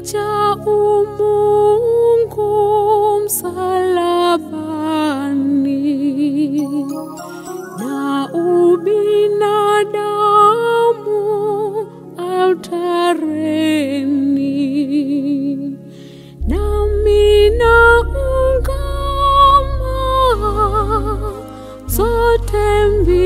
cha umungu msalabani na ubinadamu altareni nami naungama zote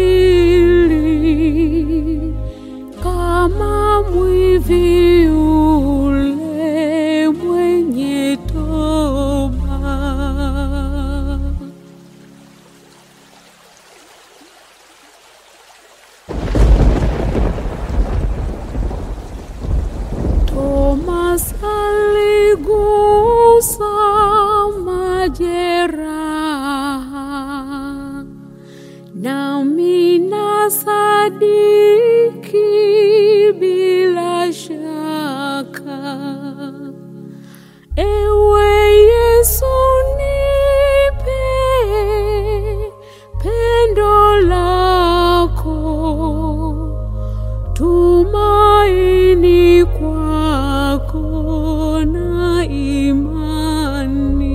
mbili kama mwivi yule mwenye toba. Thomas aligusa majeraha, nami nasadiki bila shaka. Ewe Yesu, nipe pendo lako tumaini kwako na imani.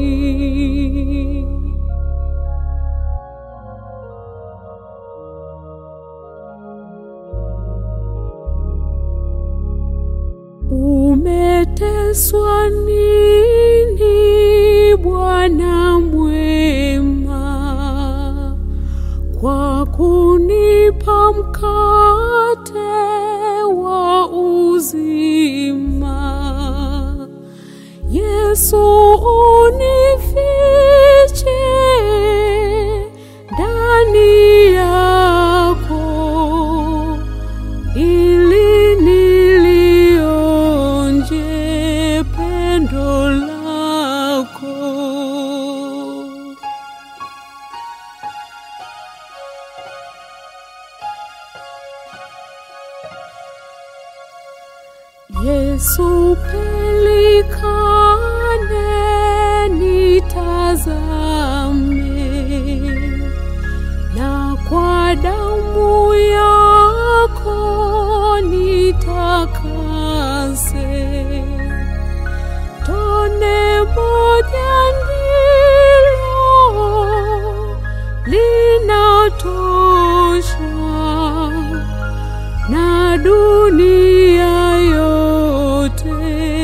Umeteswa nini Bwana mwema, kwa kunipa mkate wa uzima. Yesu unifiche ndani yako ili nilionje pendo lako. Yesu pelikane nitazame, na kwa damu yako nitakase. Tone moja ndilo linatosha na dunia yote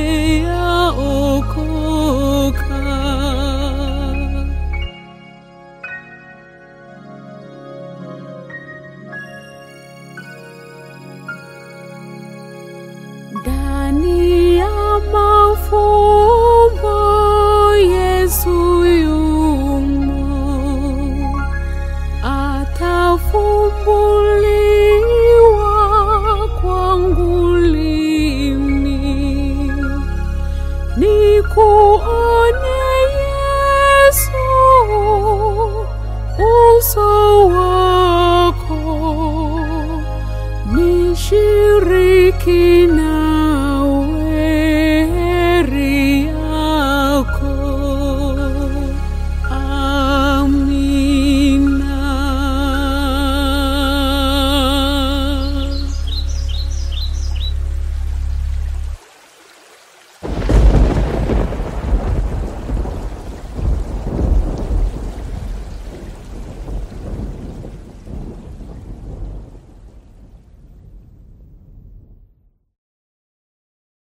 yaokoka. Ndani ya mafumbo Yesu yumo, atafumbuliwa kwangu lini, nikuone Yesu uso wako nishiriki